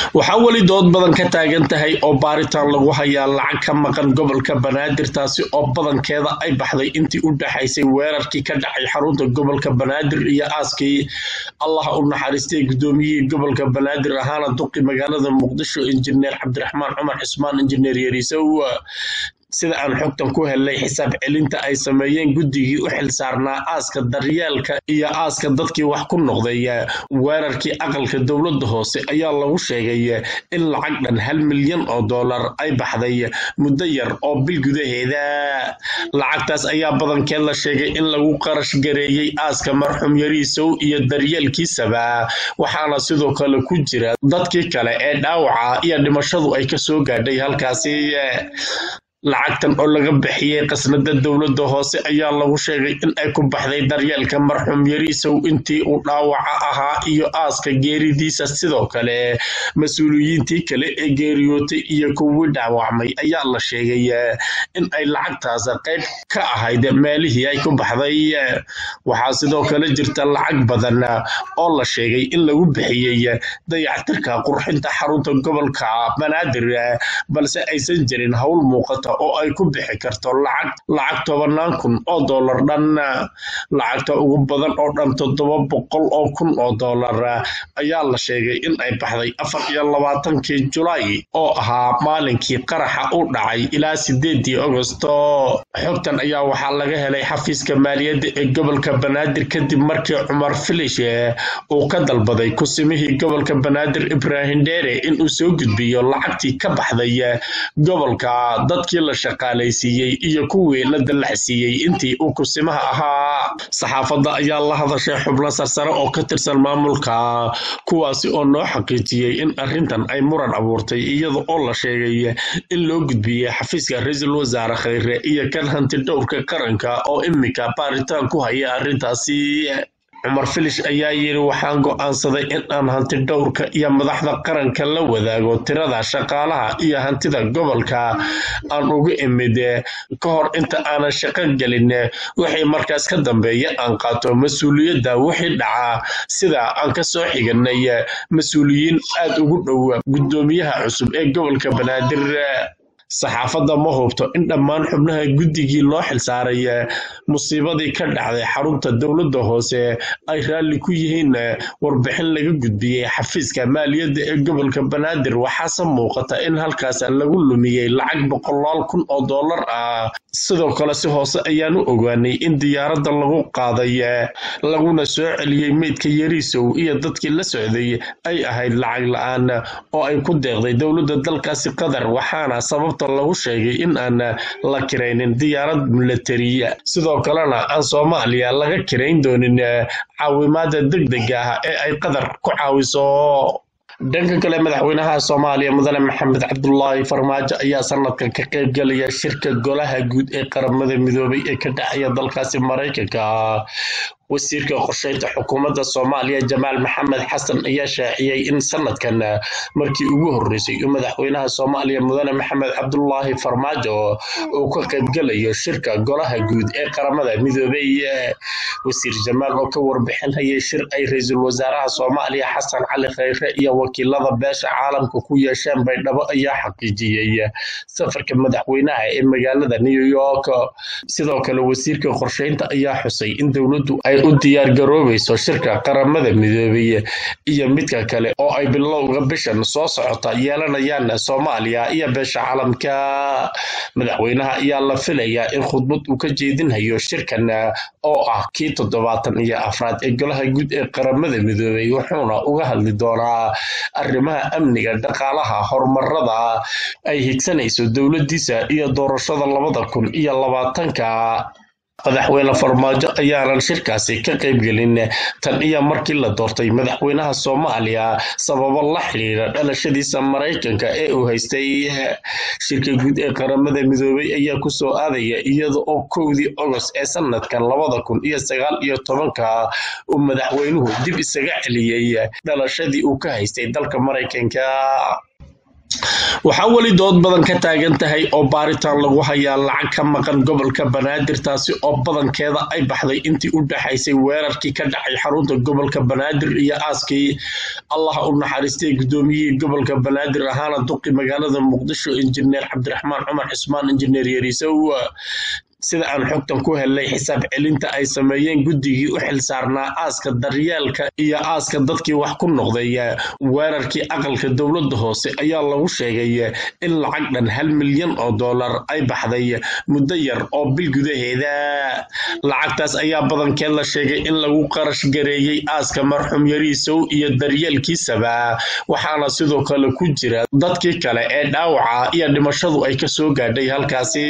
waxaa weli dood badan ka taagan tahay oo baaritaan lagu hayaa lacag ka maqan gobolka banaadir taasi oo badankeeda ay baxday intii u dhaxaysay weerarkii ka dhacay xarunta gobolka banaadir iyo aaskii allah u naxariistay gudoomiyihii gobolka banaadir ahaana duqi magaalada muqdisho injineer cabdiraxmaan cumar cismaan injineer yariisow sida aan xogtan ku helnay xisaab celinta ay sameeyeen guddigii u xilsaarnaa aaska daryeelka iyo aaska dadkii wax ku noqday weerarkii aqalka dowladda hoose ayaa lagu sheegay in lacag dhan hal milyan oo dollar ay baxday muddo yar oo bil gudaheeda lacagtaas ayaa badankeed la sheegay in lagu qarash gareeyey aaska marxuum yariisow iyo daryeelkiisaba waxaana sidoo kale ku jira dadkii kale ee dhaawaca iyo dhimashadu ay kasoo gaadhay halkaasi lacagtan oo laga bixiyey qasnada dowladda hoose ayaa lagu sheegay in ay ku baxday daryeelka marxuum yariisow intii uu dhaawaca ahaa iyo aaska geeridiisa sidoo kale mas-uuliyiintii kale ee geeriyootay iyo kuwii dhaawacmay ayaa la sheegay in ay lacagtaas qayb ka ahayd meelihii ay ku baxday waxaa sidoo kale jirta lacag badan oo la sheegay in lagu bixiyey dayactirka qurxinta xarunta gobolka banaadir balse aysan jirin howl muuqata oo ay ku bixi karto lacag lacag tobanaan kun oo dollar dhan lacagta ugu badan oo dhan toddoba boqol oo kun oo dollar ayaa la sheegay in ay baxday afar iyo labaatankii julaay oo ahaa maalinkii qaraxa u dhacay ilaa sideedii agosto xogtan ayaa waxaa laga helay xafiiska maaliyadda ee gobolka banaadir kadib markii cumar filish uu ka dalbaday kusimihii gobolka banaadir ibraahim dheere inuu soo gudbiyo lacagtii ka baxday gobolka dadkii la shaqaalaysiiyey iyo kuwii la dallaxsiiyey intii uu kusimaha ahaa saxaafadda ayaa la hadashay xubno sarsare oo ka tirsan maamulka kuwaasi oo noo xaqiijiyey in arrintan ay muran abuurtay iyada oo la sheegay in loo gudbiyey xafiiska ra-iisul wasaare khayre iyo kan hanti dhowrka qaranka oo iminka baaritaan ku haya arrintaasi cumar filish ayaa yidhi waxaan go'aansaday in aan hanti dhowrka iyo madaxda qaranka la wadaago tirada shaqaalaha iyo hantida gobolka aan uga imid ka hor inta aanan shaqo gelin wixii markaas ka dambeeya aan qaato mas-uuliyadda wixii dhaca sida aan ka soo xiganay mas-uuliyiin aad ugu dhow guddoomiyaha cusub ee gobolka banaadir saxaafadda ma hubto in dhammaan xubnaha guddigii loo xilsaaray musiibadii ka dhacday xarunta dowladda hoose ay raalli ku yihiin warbixin laga gudbiyey xafiiska maaliyadda ee gobolka banaadir waxaase muuqata in halkaas lagu lumiyey lacag boqolaal kun oo dollar ah sidoo kale si hoose ayaan u ogaanay in diyaaradda lagu qaaday laguna soo celiyey meydka yariisow iyo dadkii la socday ay ahayd lacag la-aan oo ay ku deeqday dowladda dalkaasi qatar waxaana sababta lagu sheegay in aan la kiraynin diyaarad milatariya sidoo kalena aan soomaaliya laga kirayn doonin caawimaada degdega ah ee ay qatar ku caawiso dhanka kale madaxweynaha soomaaliya mudane maxamed cabdulaahi farmaajo ayaa sanadkan ka qayb galaya shirka golaha guud ee qaramada midoobay ee ka dhacaya dalkaasi maraykanka wasiirka qorsheynta xukuumadda soomaaliya jamaal maxamed xasan ayaa shaaciyey in sanadkan markii ugu horreysay uu madaxweynaha soomaaliya mudane maxamed cabdulaahi farmaajo uu ka qaybgalayo shirka golaha guud ee qaramada midoobay wasiir jamaal oo ka warbixinayay shir ay ra-iisul wasaaraha soomaaliya xasan cali khayre iyo wakiilada beesha caalamka ku yeesheen baydhabo ayaa xaqiijiyey safarka madaxweynaha ee magaalada new york sidoo kale wasiirka qorsheynta ayaa xusay in dowladdu ay u diyaar garoobayso shirka qaramada midoobay iyo midka kale oo ay bilowga bishan soo socota yeelanayaan soomaaliya iyo beesha caalamka madaxweynaha ayaa la filayaa in khudbad uu ka jeedinhayo shirkan oo ah kii toddobaatan iyo afraad ee golaha guud ee qaramada midoobay wuxuuna uga hadli doonaa arrimaha amniga dhaqaalaha horumarada ay higsanayso dowladdiisa iyo doorashada labada kun iyo labaatanka madaxweyne farmaajo ayaanan shirkaasi ka qaybgelin tan iyo markii la doortay madaxweynaha soomaaliya sababo la xidhiira dhalashadiisa maraykanka ee uu haystay shirka guud ee qaramada midoobay ayaa kusoo aadaya iyada oo kowdii ogost ee sanadkan labada kun iyo sagaal iyo tobanka uu madaxweynuhu dib isaga celiyey dhalashadii uu ka haystay dalka maraykanka waxaa weli dood badan ka taagan tahay oo baaritaan lagu hayaa lacag ka maqan gobolka banaadir taasi oo badankeeda ay baxday intii u dhaxaysay weerarkii ka dhacay xarunta gobolka banaadir iyo aaskii allah u naxariistay gudoomiyihii gobolka banaadir ahaana duqi magaalada muqdisho injineer cabdiraxmaan cumar cismaan injineer yariisow sida aan xogtan ku helnay xisaab celinta ay sameeyeen guddigii u xilsaarnaa aaska daryeelka iyo aaska dadkii wax ku noqday weerarkii aqalka dowladda hoose ayaa lagu sheegay in lacag dhan hal milyan oo dollar ay baxday muddo yar oo bil gudaheeda lacagtaas ayaa badankeed la sheegay in lagu qarash gareeyey aaska marxuum yariisow iyo daryeelkiisaba waxaana sidoo kale ku jira dadkii kale ee dhaawaca iyo dhimashadu ay kasoo gaadhay halkaasi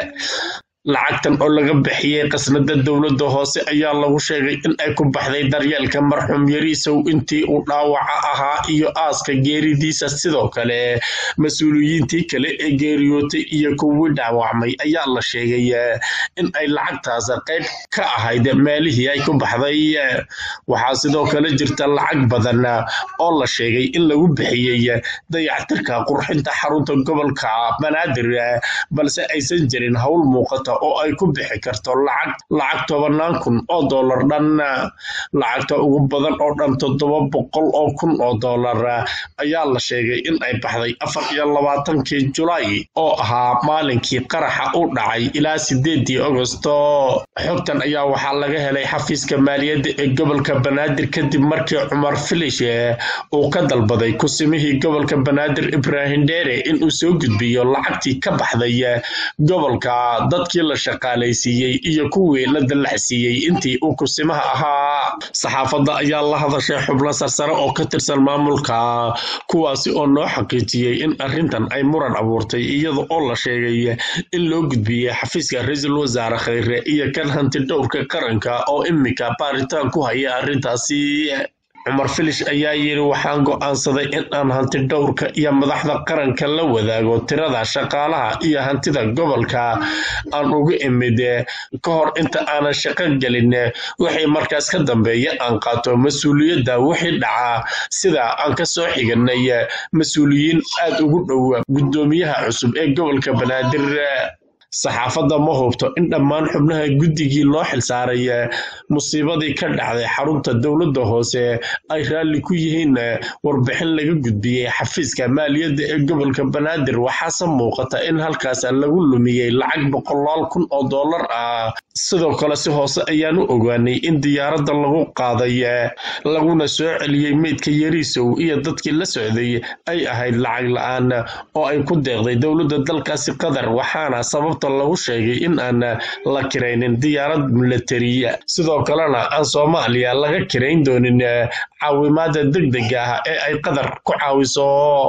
lacagtan oo laga bixiyey qasnada dowladda hoose ayaa lagu sheegay in ay ku baxday daryeelka marxuum yariisow intii uu dhaawaca ahaa iyo aaska geeridiisa sidoo kale mas-uuliyiintii kale ee geeriyootay iyo kuwii dhaawacmay ayaa la sheegay in ay lacagtaas qayb ka ahayd meelihii ay ku baxday waxaa sidoo kale jirta lacag badan oo la sheegay in lagu bixiyey dayactirka qurxinta xarunta gobolka banaadir balse aysan jirin howl muuqata oo ay ku bixi karto lacag lacag tobanaan kun oo dollar dhan lacagta ugu badan oo dhan toddoba boqol oo kun oo dollar ayaa la sheegay in ay baxday afar iyo labaatankii julaay oo ahaa maalinkii qaraxa u dhacay ilaa sideedii agosto xogtan ayaa waxaa laga helay xafiiska maaliyadda ee gobolka banaadir kadib markii cumar filish uu ka dalbaday kusimihii gobolka banaadir ibraahim dheere inuu soo gudbiyo lacagtii ka baxday gobolka dadkii la shaqaalaysiiyey iyo kuwii la dallaxsiiyey intii uu kusimaha ahaa saxaafadda ayaa la hadashay xubno sarsare oo ka tirsan maamulka kuwaasi oo noo xaqiijiyey in arrintan ay muran abuurtay iyada oo la sheegay in loo gudbiyey xafiiska ra-iisul wasaare khayre iyo kan hanti dhowrka qaranka oo iminka baaritaan ku haya arrintaasi cumar filish ayaa yidhi waxaan go'aansaday in aan hanti dhowrka iyo madaxda qaranka la wadaago tirada shaqaalaha iyo hantida gobolka aan uga imid ka hor inta aanan shaqo gelin wixii markaas ka dambeeya aan qaato mas-uuliyadda wixii dhaca sida aan ka soo xiganay mas-uuliyiin aad ugu dhow guddoomiyaha cusub ee gobolka banaadir saxaafadda ma hubto in dhammaan xubnaha guddigii loo xilsaaray musiibadii ka dhacday xarunta dowladda hoose ay raalli ku yihiin warbixin laga gudbiyey xafiiska maaliyadda ee gobolka banaadir waxaase muuqata in halkaas lagu lumiyey lacag boqolaal kun oo dollar ah sidoo kale si hoose ayaan u ogaanay in diyaaradda lagu qaaday laguna soo celiyey meydka yariisow iyo dadkii la socday ay ahayd lacag la-aan oo ay ku deeqday dowladda dalkaasi qatar waxaana sababta lagu sheegay in aan la kiraynin diyaarad milatariya sidoo kalena aan soomaaliya laga kirayn doonin caawimaada degdega ah ee ay qatar ku caawiso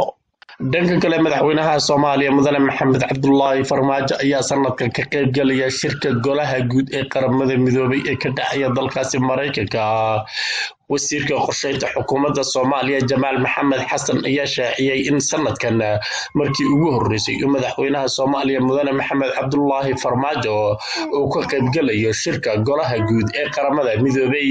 dhanka kale madaxweynaha soomaaliya mudane maxamed cabdulaahi farmaajo ayaa sanadkan ka qaybgelaya shirka golaha guud ee qaramada midoobay ee ka dhacaya dalkaasi maraykanka wasiirka qorsheynta xukuumadda soomaaliya jamaal maxamed xasan ayaa shaaciyey in sanadkan markii ugu horreysay uu madaxweynaha soomaaliya mudane maxamed cabdulaahi farmaajo uu ka qaybgelayo shirka golaha guud ee qaramada midoobay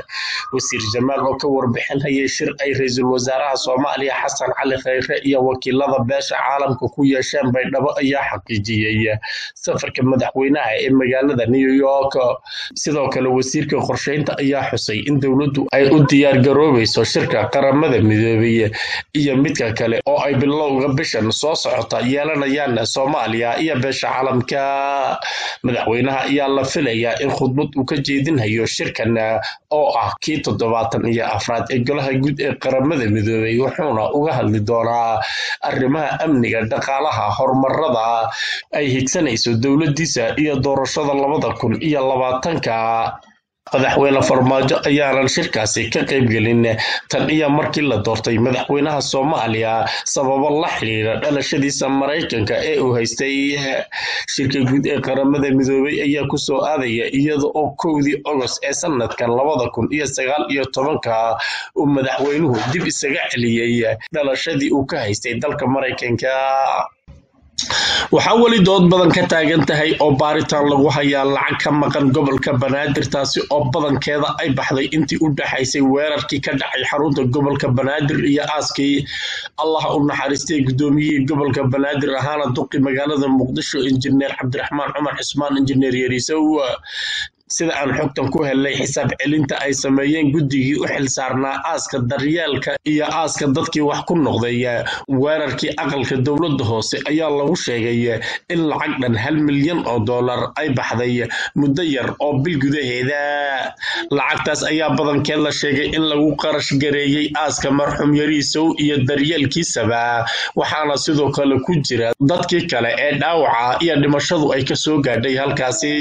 wasiir jamaal oo ka warbixinayay shir ay ra-iisul wasaaraha soomaaliya xasan cali khayre iyo wakiilada beesha caalamka ku yeesheen baydhabo ayaa xaqiijiyey safarka madaxweynaha ee magaalada new york sidoo kale wasiirka qorsheynta ayaa xusay in dowladdu ay u diyaar garoobayso shirka qaramada midoobay iyo midka kale oo ay bilowga bishan soo socota yeelanayaan soomaaliya iyo beesha caalamka madaxweynaha ayaa la filayaa in khudbad uu ka jeedinhayo shirkan oo ah kii toddobaatan iyo afraad ee golaha guud ee qaramada midoobay wuxuuna uga hadli doonaa arrimaha amniga dhaqaalaha horumarada ay higsanayso dowladdiisa iyo doorashada labada kun iyo labaatanka madaxweyne farmaajo ayaanan shirkaasi ka qaybgelin tan iyo markii la doortay madaxweynaha soomaaliya sababo la xiriira dhalashadiisa maraykanka ee uu haystay shirka guud ee qaramada midoobay ayaa kusoo aadaya iyada oo kowdii ogost ee sanadkan labada kun iyo sagaal iyo tobanka uu madaxweynuhu dib isaga celiyey dhalashadii uu ka haystay dalka maraykanka waxaa weli dood badan ka taagan tahay oo baaritaan lagu hayaa lacag ka maqan gobolka banaadir taasi oo badankeeda ay baxday intii u dhaxaysay weerarkii ka dhacay xarunta gobolka banaadir iyo aaskii allah u naxariistay gudoomiyihii gobolka banaadir ahaana duqi magaalada muqdisho injineer cabdiraxmaan cumar cismaan injineer yariisow sida aan xogtan ku helnay xisaab celinta ay sameeyeen guddigii u xilsaarnaa aaska daryeelka iyo aaska dadkii wax ku noqday weerarkii aqalka dowladda hoose ayaa lagu sheegay in lacag dhan hal milyan oo dollar ay baxday muddo yar oo bil gudaheeda lacagtaas ayaa badankeed la sheegay in lagu qarash gareeyey aaska marxuum yariisow iyo daryeelkiisaba waxaana sidoo kale ku jira dadkii kale ee dhaawaca iyo dhimashadu ay kasoo gaadhay halkaasi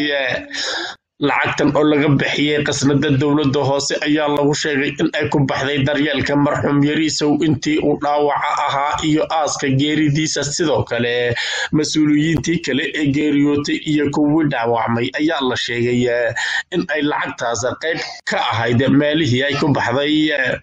lacagtan oo laga bixiyey qasnada dowladda hoose ayaa lagu sheegay in ay ku baxday daryeelka marxuum yariisow intii uu dhaawaca ahaa iyo aaska geeridiisa sidoo kale mas-uuliyiintii kale ee geeriyootay iyo kuwii dhaawacmay ayaa la sheegay in ay lacagtaas qayb ka ahayd meelihii ay ku baxday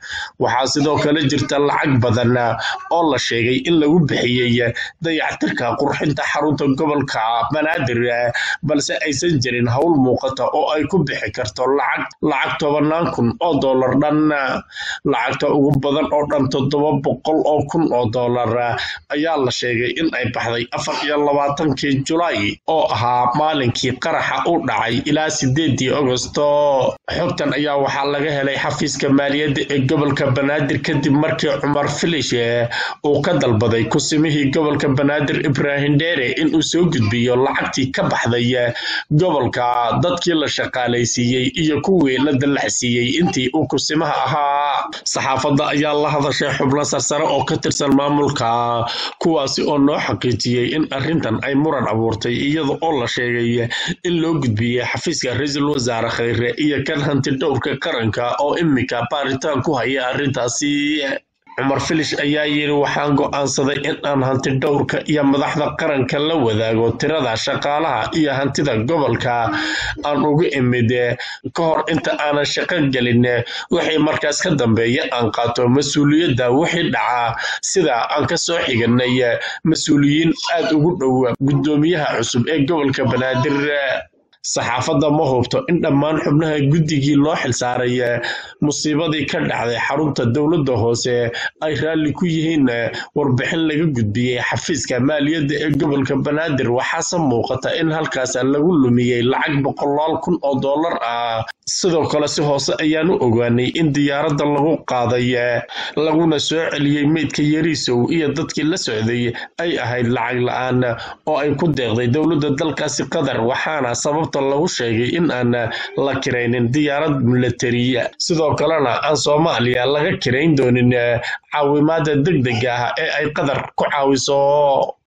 waxaa sidoo kale jirta lacag badan oo la sheegay in lagu bixiyey dayactirka qurxinta xarunta gobolka banaadir balse aysan jirin howl muuqata oo ay ku bixi karto lacag lacag tobanaan kun oo dollar dhan lacagta ugu badan oo dhan toddoba boqol oo kun oo dollar ayaa la sheegay in ay baxday afar iyo labaatankii julaay oo ahaa maalinkii qaraxa u dhacay ilaa sideedii agosto xogtan ayaa waxaa laga helay xafiiska maaliyadda ee gobolka banaadir kadib markii cumar filish uu ka dalbaday kusimihii gobolka banaadir ibraahim dheere inuu soo gudbiyo lacagtii ka baxday gobolka dadkii la shaqaalaysiiyey iyo kuwii la dallaxsiiyey intii uu kusimaha ahaa saxaafadda ayaa la hadashay xubno sarsare oo ka tirsan maamulka kuwaasi oo noo xaqiijiyey in arrintan ay muran abuurtay iyada oo la sheegay in loo gudbiyey xafiiska ra-iisul wasaare khayre iyo kan hanti dhowrka qaranka oo iminka baaritaan ku haya arrintaasi cumar filish ayaa yidhi waxaan go'aansaday in aan hanti dhowrka iyo madaxda qaranka la wadaago tirada shaqaalaha iyo hantida gobolka aan ugu imid ka hor inta aanan shaqo gelin wixii markaas ka dambeeya aan qaato mas-uuliyadda wixii dhaca sida aan ka soo xiganay mas-uuliyiin aad ugu dhow guddoomiyaha cusub ee gobolka banaadir saxaafadda ma hubto in dhammaan xubnaha guddigii loo xilsaaray musiibadii ka dhacday xarunta dowladda hoose ay raalli ku yihiin warbixin laga gudbiyey xafiiska maaliyadda ee gobolka banaadir waxaase muuqata in halkaas lagu lumiyey lacag boqolaal kun oo dollar ah sidoo kale si hoose ayaan u ogaanay in diyaaradda lagu qaaday laguna soo celiyey meydka yariisow iyo dadkii la socday ay ahayd lacag la-aan oo ay ku deeqday dowladda dalkaasi qatar waxaana sababta lagu sheegay in aan la kiraynin diyaarad milatariya sidoo kalena aan soomaaliya laga kirayn doonin caawimaada deg dega ah ee ay qatar ku caawiso